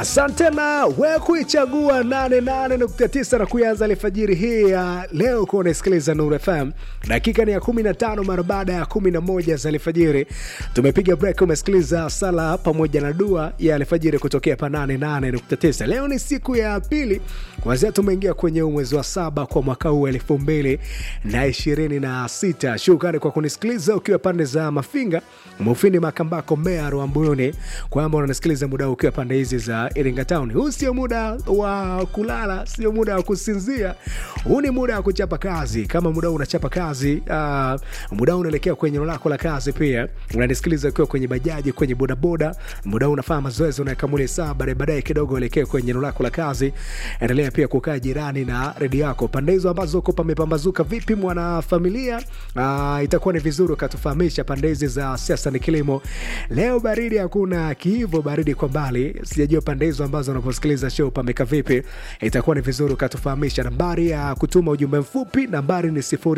Asante na we kuichagua 88.9 na kuianza alfajiri hii ya leo kuwa unasikiliza Nuru FM. Dakika ni ya 15 mara baada ya 11 za alfajiri. Tumepiga break, umesikiliza sala pamoja na dua ya alfajiri kutokea pa 88.9. Leo ni siku ya pili kwanzia tumeingia kwenye mwezi wa saba kwa mwaka huu elfu mbili na ishirini na sita. Shukrani kwa kunisikiliza ukiwa pande za Mafinga, Mufini, Makambako, Mbeya, Rwambuyuni, kwamba unanisikiliza muda huu ukiwa pande hizi za Iringa Town. Huu sio muda wa kulala, sio muda wa kusinzia. Huu ni muda wa kuchapa kazi. Kama muda huu unachapa kazi, uh, muda huu unaelekea kwenye eneo lako la kazi, pia unanisikiliza ukiwa kwenye bajaji, kwenye bodaboda, muda huu unafanya mazoezi, unakamuli saa baadaye baadaye kidogo uelekea kwenye eneo lako la kazi. Endelea pia kukaa jirani na redio yako pande hizo ambazo uko pamepambazuka. Vipi mwanafamilia? Uh, itakuwa ni vizuri ukatufahamisha pande hizi za siasa ni kilimo. Leo baridi hakuna kiivo, baridi kwa mbali, sijajua pande hizo ambazo unaposikiliza show pameka vipi. Itakuwa ni vizuri ukatufahamisha. Nambari ya kutuma ujumbe mfupi nambari ni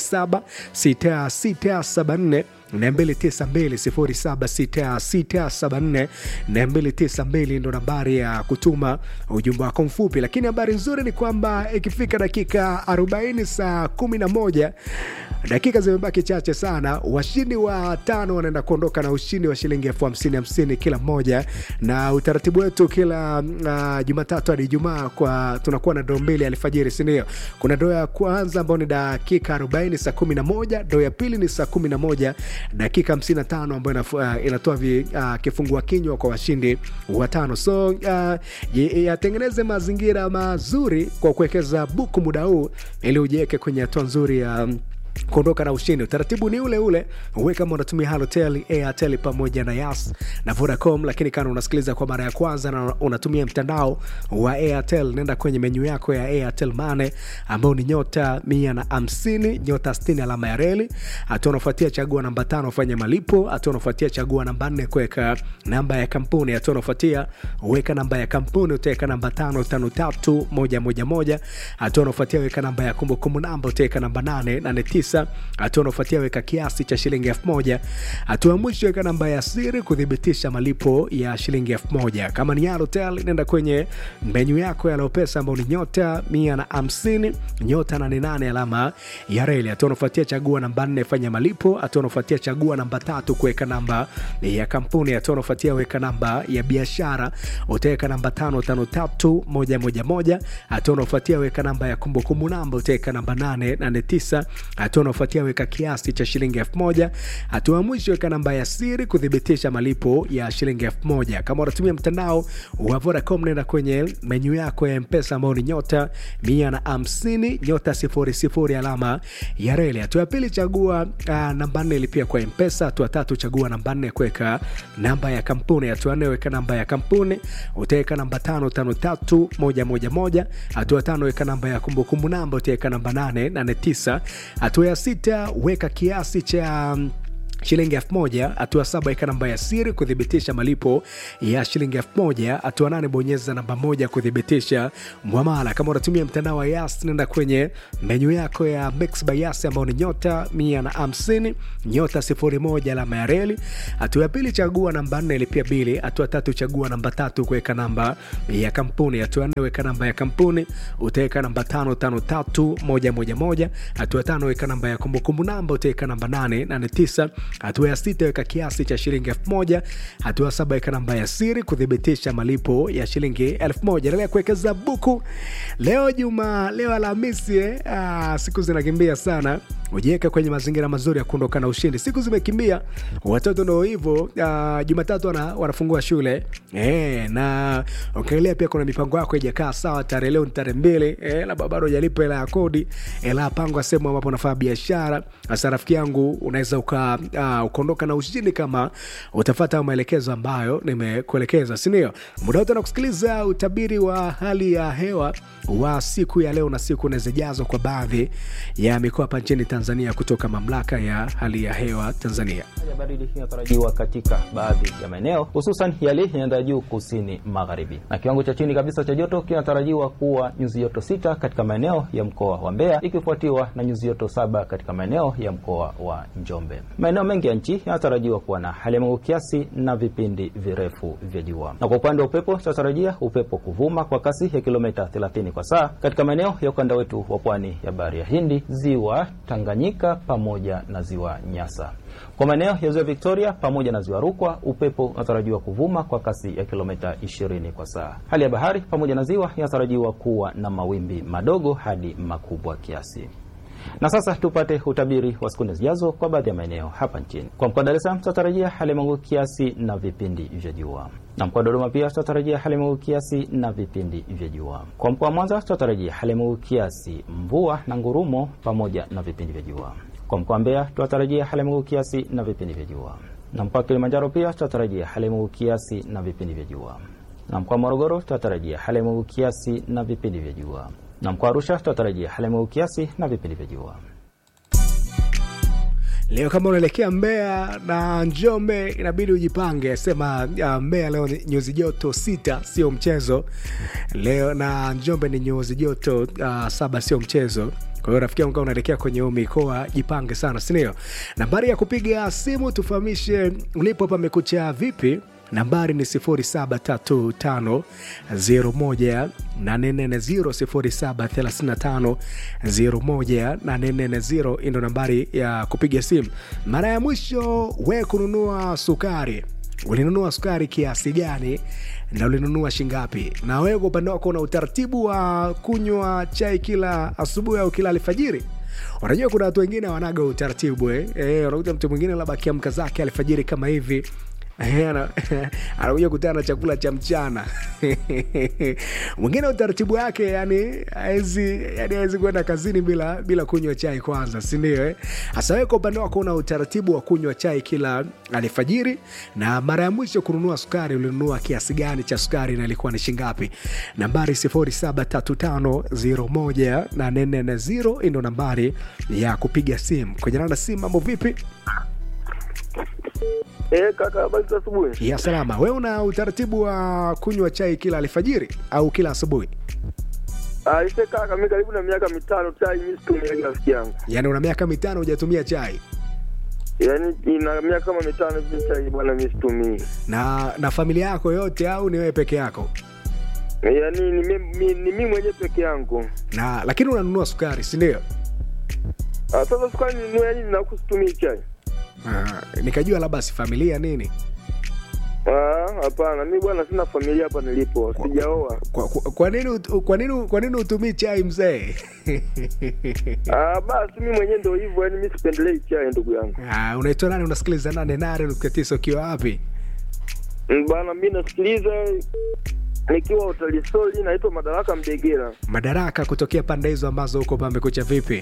076674 292 ndo nambari ya kutuma ujumbe wako mfupi. Lakini habari nzuri ni kwamba ikifika dakika 40 saa 11 dakika zimebaki chache sana, washindi wa tano wanaenda kuondoka na ushindi wa shilingi elfu hamsini hamsini kila mmoja, na utaratibu wetu kila uh, Jumatatu hadi Ijumaa kwa tunakuwa na doo mbili alfajiri, si ndio? Kuna doo ya kwanza ambayo ni dakika 40 saa 11, doo ya pili ni saa 11 dakika 55 ambayo uh, inatoa uh, kifungua kinywa kwa washindi watano. So uh, yatengeneze mazingira mazuri kwa kuwekeza buku muda huu ili ujiweke kwenye hatua nzuri ya um, kuondoka na ushindi. Utaratibu ni ule ule, uwe kama unatumia Halotel, Airtel pamoja na Yas na Vodacom, lakini kama unasikiliza kwa mara ya kwanza na unatumia mtandao wa Airtel, nenda kwenye menyu yako ya Airtel Money ambao ni nyota mia na hamsini nyota sitini alama ya reli. Hatua unafuatia chagua namba tano fanya malipo. Hatua unafuatia chagua namba nne kuweka namba ya kampuni. Hatua unafuatia weka namba ya kampuni, utaweka namba tano tano tatu moja moja moja. Hatua unafuatia weka namba ya kumbukumbu namba, utaweka namba nane nane tisa hatua unaofuatia weka kiasi cha shilingi elfu moja hatua ya mwisho weka namba ya siri kuthibitisha malipo ya shilingi elfu moja kama ni Halotel nenda kwenye menyu yako ya Lopesa ambao ni nyota mia na hamsini nyota nane nane alama ya reli hatua unaofuatia chagua namba nne fanya malipo hatua unaofuatia chagua namba tatu kuweka namba ya kampuni hatua unaofuatia weka namba ya biashara utaweka namba tano tano tatu moja moja moja hatua unaofuatia weka namba ya kumbukumbu namba utaweka namba nane nane tisa hatua unaofuatia weka kiasi cha shilingi elfu moja hatua ya mwisho weka namba ya siri kuthibitisha malipo ya shilingi elfu moja kama unatumia mtandao wa Vodacom nenda kwenye menyu yako ya mpesa ambao ni nyota mia na hamsini nyota sifuri sifuri alama ya reli hatua ya pili chagua uh, namba nne ilipia kwa mpesa hatua tatu chagua namba nne kuweka namba ya kampuni hatua nne weka namba ya kampuni utaweka namba tano tano tatu moja moja moja hatua tano weka namba ya kumbukumbu namba utaweka namba nane nane tisa hatua ya sita weka kiasi cha shilingi elfu moja hatua saba weka namba ya siri kuthibitisha malipo ya shilingi elfu moja hatua nane bonyeza namba moja kuthibitisha mwamala kama unatumia mtandao wa yas nenda kwenye menyu yako ya mix by yas ambao ni nyota mia na hamsini nyota sifuri moja alama ya reli hatua ya pili chagua namba nne ilipia bili hatua tatu chagua namba tatu kuweka namba ya kampuni hatua nne weka namba ya kampuni utaweka namba tano tano tatu moja moja moja hatua tano weka namba ya kumbukumbu namba utaweka namba nane nane tisa hatua ya sita weka kiasi cha shilingi elfu moja hatua saba weka namba ya siri kuthibitisha malipo ya shilingi elfu moja endelea kuwekeza buku leo juma leo alhamisi eh? ah, siku zinakimbia sana ujiweka kwenye mazingira mazuri ya kuondoka na ushindi siku zimekimbia watoto ndo hivyo uh, jumatatu wana, wanafungua shule e, na ukiangalia pia kuna mipango yako ijakaa sawa tarehe leo ni tarehe mbili e, labda bado ujalipa hela ya kodi hela ya pango sehemu ambapo unafanya biashara hasa rafiki yangu unaweza uka uh, ukaondoka na ushindi kama utafata maelekezo ambayo nimekuelekeza sindio muda wote na kusikiliza utabiri wa hali ya hewa wa siku ya leo na siku nazijazwa kwa baadhi ya mikoa hapa nchini Tanzania Tanzania kutoka mamlaka ya hali ya hewa Tanzania. Hali ya baridi inatarajiwa katika baadhi ya maeneo hususan yale yanaenda juu kusini magharibi, na kiwango cha chini kabisa cha joto kinatarajiwa kuwa nyuzi joto sita katika maeneo ya mkoa wa Mbeya, ikifuatiwa na nyuzi joto saba katika maeneo ya mkoa wa Njombe. Maeneo mengi ya nchi yanatarajiwa kuwa na hali ya mawingu kiasi na vipindi virefu vya jua. Na kwa upande wa upepo, tunatarajia upepo kuvuma kwa kasi ya kilomita 30 kwa saa katika maeneo ya ukanda wetu wa pwani ya bahari ya Hindi, ziwa Tanganyika pamoja na ziwa Nyasa. Kwa maeneo ya ziwa Victoria pamoja na ziwa Rukwa, upepo unatarajiwa kuvuma kwa kasi ya kilomita 20 kwa saa. Hali ya bahari pamoja na ziwa inatarajiwa kuwa na mawimbi madogo hadi makubwa kiasi. Na sasa tupate utabiri wa siku zijazo kwa baadhi ya maeneo hapa nchini. Kwa mkoa wa Dar es Salaam tutatarajia hali ya mawingu kiasi na vipindi vya jua, na mkoa wa Dodoma pia tutatarajia hali ya mawingu kiasi na vipindi vya jua. Kwa mkoa wa Mwanza tutatarajia hali ya mawingu kiasi, mvua na ngurumo pamoja na vipindi vya jua. Kwa mkoa wa Mbeya tutatarajia hali ya mawingu kiasi na vipindi vya jua, na mkoa wa Kilimanjaro pia tutatarajia hali ya mawingu kiasi na vipindi vya jua, na mkoa wa Morogoro tutatarajia hali ya mawingu kiasi na vipindi vya jua na mkoa wa Arusha tutatarajia hali ya mawingu kiasi na vipindi vya jua. Leo kama unaelekea Mbeya na Njombe inabidi ujipange, sema uh, Mbeya leo ni nyuzi joto sita, sio mchezo leo, na Njombe ni nyuzi joto uh, saba, sio mchezo. Kwa hiyo rafiki yangu, kama unaelekea kwenye huu mikoa jipange sana, sindio? Nambari ya kupiga simu tufahamishe ulipo pamekucha vipi nambari ni 0735018440 0735018440 ndo nambari ya kupiga simu. Mara ya mwisho we kununua sukari, ulinunua sukari kiasi gani na ulinunua shingapi? Na wewe kwa upande wako una utaratibu wa kunywa chai kila asubuhi au kila alfajiri? Unajua kuna watu wengine wanaga utaratibu eh? Eh, unakuta mtu mwingine labda akiamka zake alfajiri kama hivi anakuja kutana na chakula cha mchana mwingine utaratibu wake yani hawezi yani hawezi kwenda kazini bila bila kunywa chai kwanza sindio eh? hasa wewe kwa upande wako una utaratibu wa kunywa chai kila alfajiri na mara ya mwisho kununua sukari ulinunua kiasi gani cha sukari na ilikuwa ni shingapi nambari 0735018440 ndo nambari ya kupiga simu kwenye nana simu mambo vipi Eh, kaka habari za asubuhi. ya salama wewe una utaratibu wa kunywa chai kila alfajiri au kila asubuhi Ah, ise kaka mimi karibu na miaka mitano chai mimi situmii rafiki yangu. yaani una miaka mitano hujatumia chai Yaani ina miaka kama mitano hivi chai bwana mimi situmii. na na familia yako yote au ni wewe peke yako Yaani ni mimi ni mimi mwenyewe peke yangu. na lakini unanunua sukari si ndio Ah, sasa sukari ni yaani ninakusitumii chai. Ah, nikajua labda si familia nini Ah, hapana, mimi bwana sina familia hapa nilipo. Sijaoa. kwa, kwa, kwa nini ut- kwa nini kwa nini utumii chai mzee Ah, basi mimi mwenyewe ndio hivyo, yaani mimi sipendelei chai ndugu yangu. Ah, unaitwa nani unasikiliza nane nane nukta tisa ukiwa wapi Mm, Bwana mimi nasikiliza nikiwa utalisoli naitwa Madaraka Mdegera. madaraka kutokea pande hizo ambazo huko pamekucha vipi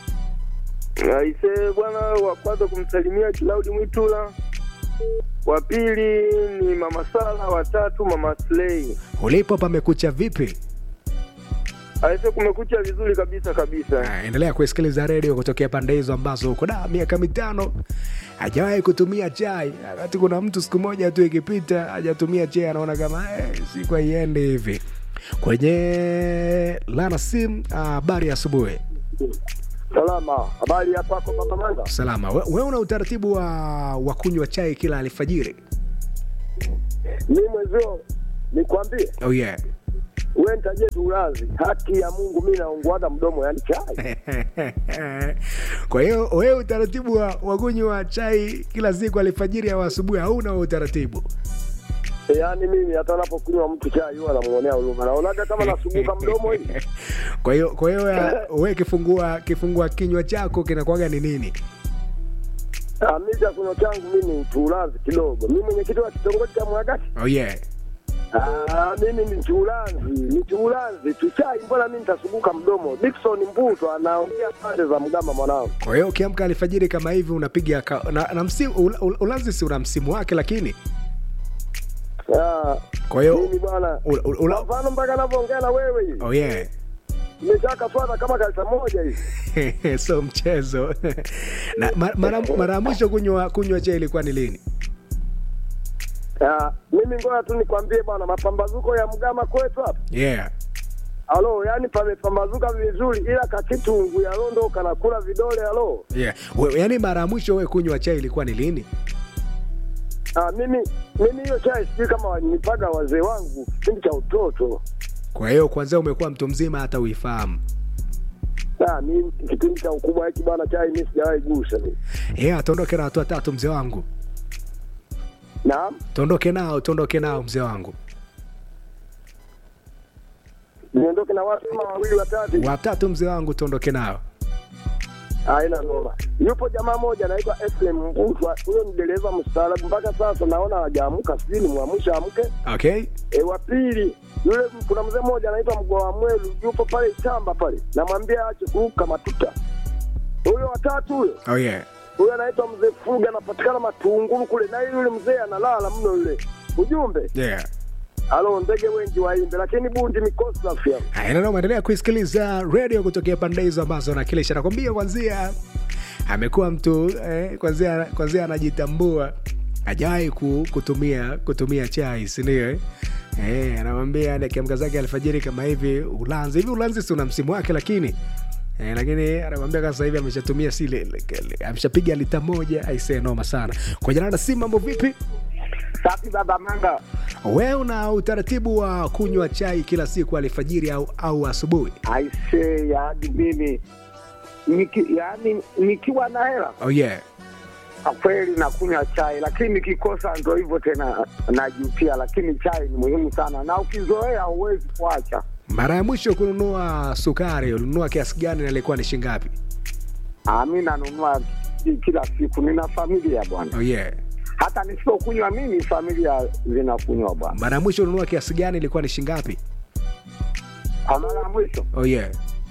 Aise bwana, wa kwanza kumsalimia Kilaudi Mwitula, wa pili ni mama Sala, wa tatu mama Slei. ulipo pamekucha vipi Aise, kumekucha vizuri kabisa kabisa. Ah, endelea kusikiliza redio kutokea pande hizo ambazo huko da miaka mitano hajawahi kutumia chai wakati kuna mtu siku moja tu ikipita hajatumia chai anaona kama eh, siku haiendi hivi kwenye lana sim habari ya asubuhi Salama, habari ya kwako Baba Manga? salama we, we una utaratibu wa, wa kunywa chai kila alfajiri Mimi mwezio nikwambie, oh yeah we ntaje tulazi, haki ya Mungu, mi naungwaga mdomo, yani chai kwa hiyo wewe utaratibu wa, wa kunywa chai kila siku alfajiri au asubuhi hauna huo utaratibu yaani mimi hata napokunywa mtu chai huwa namuonea huruma, naonaga kama nasuguka mdomo hivi. kwa hiyo kwa hiyo ya- wewe kifungua kifungua kinywa chako kinakuwaga ni nini Ah, mi chakunywa changu mimi ni tulazi kidogo. Mi mwenyekiti wa kitongoji cha Mwagati oh yeah Ah, mimi ni chulanzi, ni chulanzi tuchai, mbona mimi nitasuguka mdomo? Dickson Mbuto anaongea pande za Mgama mwanangu. kwa hiyo ukiamka alfajiri kama hivi unapiga ka, na, na msimu ula- ula- ulanzi si una msimu wake lakini Ah, kwa hiyo mimi bwana, ula- ula- kwa ula- mfano mpaka anavyoongea na wewe hivi, oh yeah nimeshakaswata kama kalita moja hivi. so mchezo na ma- mara mara ya mwisho kunywa kunywa chai ilikuwa ni lini Ah, mimi ngoja tu nikwambie bwana, mapambazuko ya mgama kwetu hapa yeah alo, yani pamepambazuka vizuri, ila kakitungu ya londo kanakula vidole alo. yeah we, yani mara ya mwisho we kunywa chai ilikuwa ni lini Ah, mimi mimi hiyo chai sijui kama wanipaga wazee wangu kipindi cha utoto. kwa hiyo kwanzia umekuwa mtu mzima hata uifahamu Ah, mimi kipindi cha ukubwa hiki bwana, chai mimi sijawahi gusa mimi. yeah tuondoke na watu watatu mzee wangu Naam, tuondoke nao tuondoke nao mzee wangu niondoke na watu kama wawili watatu. watatu mzee wangu tuondoke nao Haina noma. Yupo jamaa moja anaitwa Efrem Mbutwa, huyo ni dereva mstaarabu, mpaka sasa naona hajaamka, sijui ni mwamsha amke. okay E, wa pili yule, kuna mzee mmoja anaitwa Mgoa Mwelu, yupo pale chamba pale, namwambia aache kuruka matuta. Huyo watatu huyo oh yeah huyo anaitwa mzee Fuga, anapatikana Matungulu kule, na yule mzee analala mno yule. Ujumbe yeah alo, ndege wengi waimbe, lakini bundi mikosi safi hapo. Haya, endelea kuisikiliza radio kutokea pande hizo ambazo nakilisha nakwambia, kwanzia amekuwa mtu eh, kwanzia kwanzia anajitambua hajawahi ku, kutumia kutumia chai sindio eh? Eh, anamwambia akiamka zake alfajiri kama hivi ulanzi hivi ulanzi si una msimu wake lakini Eh, lakini anamwambia kama sasa hivi ameshatumia sile ameshapiga lita moja aisee noma sana kwa jana na si mambo vipi Safi baba Manga. wewe una utaratibu wa kunywa chai kila siku alfajiri au, au asubuhi Aise, yaani mimi niki, yaani nikiwa na hela oh yeah kwa kweli nakunywa chai, lakini nikikosa ndo hivyo tena najutia, lakini chai ni muhimu sana, na ukizoea huwezi kuacha. mara ya mwisho kununua sukari ulinunua kiasi gani na ilikuwa ni shingapi Ah, mi nanunua ki- kila siku, nina familia bwana, oh yeah hata nisipokunywa mimi familia zinakunywa bwana. mara ya mwisho ulinunua kiasi gani ilikuwa ni shingapi Kwa mara ya mwisho oh yeah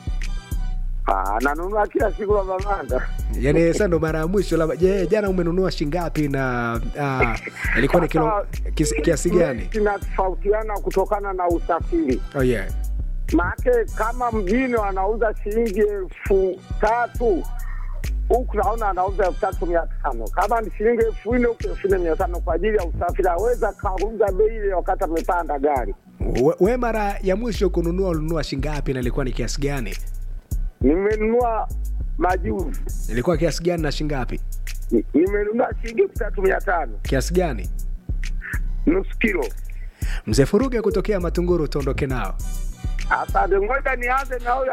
ah, nanunua kila siku baba Manga. yani sasa ndo mara ya mwisho labda je jana umenunua shingapi na ah, ilikuwa ni kilo kiasi, kiasi gani Kinatofautiana kutokana na usafiri. oh yeah Maake kama mjini wanauza shilingi elfu tatu huku naona anauza elfu tatu mia tano kama ni shilingi elfu nne huku elfu nne mia tano kwa ajili ya usafiri. Aweza kauza bei ile wakati amepanda gari. we, we mara ya mwisho kununua ulinunua shingapi na ilikuwa ni kiasi gani Nimenunua majuzi, ilikuwa kiasi gani na shingapi Ni- nimenunua shilingi elfu tatu mia tano kiasi gani nusu kilo. mzee furuge kutokea matunguru tuondoke nao Asante, ngoja nianze na huyo